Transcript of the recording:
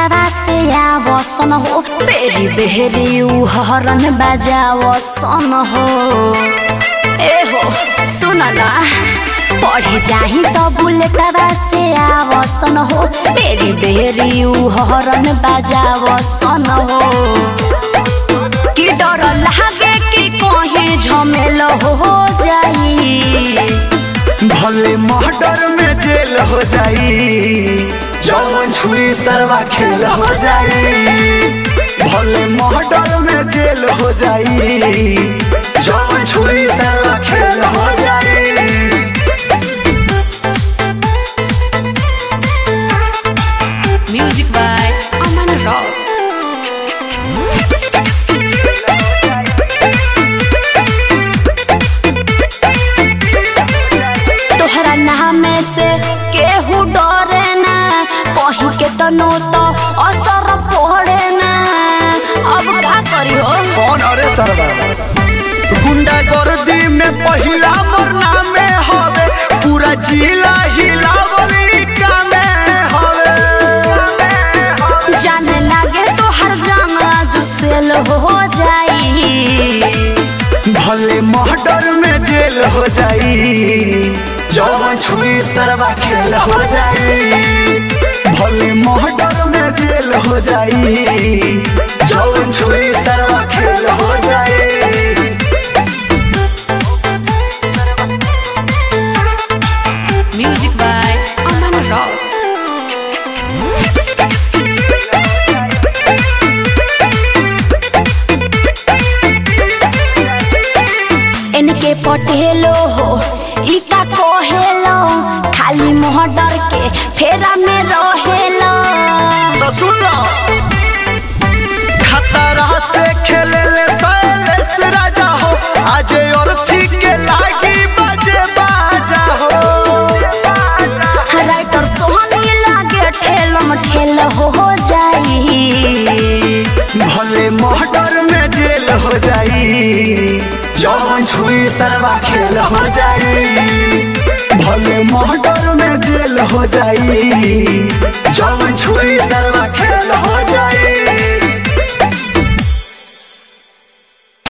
बेटावा से आवसन हो बेरी बेरी उ हरन बजावसन हो ए हो सुन ना पढ़े जाही त बुलेटवा से आवसन हो बेरी बेरी उ हरन बजावसन हो कि डर लागे कि कहीं झमेल हो जाई भले मर्डर में जेल हो जाई जौन छुरी सरवा खेल हो जाई भले मर्डर में जेल हो जाई जौन छुरी सरवा खेल हो जाई Music by Aman Rao. तोहरा नाम से केहू डरे ना कहीं के तनो तो असर पड़े ना अब का करी हो कौन अरे सरवा गुंडा गर्दी में पहिला मरना में हवे पूरा जिला हिलावली का में हवे जाने लागे तो हर जाना जो सेल हो जाई भले मर्डर में जेल हो जाई जौन छुई सरवा खेल हो जाई भले मर्डर में जेल हो जाई जौन छुई सरवा खेल हो जाई Music by Aman Rao. इनके पटेलो हो ई का कहेलो खाली मोहडर के फेरा में रहेलो तो सुन लो खतरा से खेले ले सैलेस राजा हो आज और थी के लागी बजे बाजा हो राइटर सोहनी लागे ठेलम ठेल हो जाई भले मर्डर में जेल हो जाई जौन छुई सरवा खेल हो जाई भले मर्डर में जेल हो जाई जौन छुई सरवा खेल हो जाई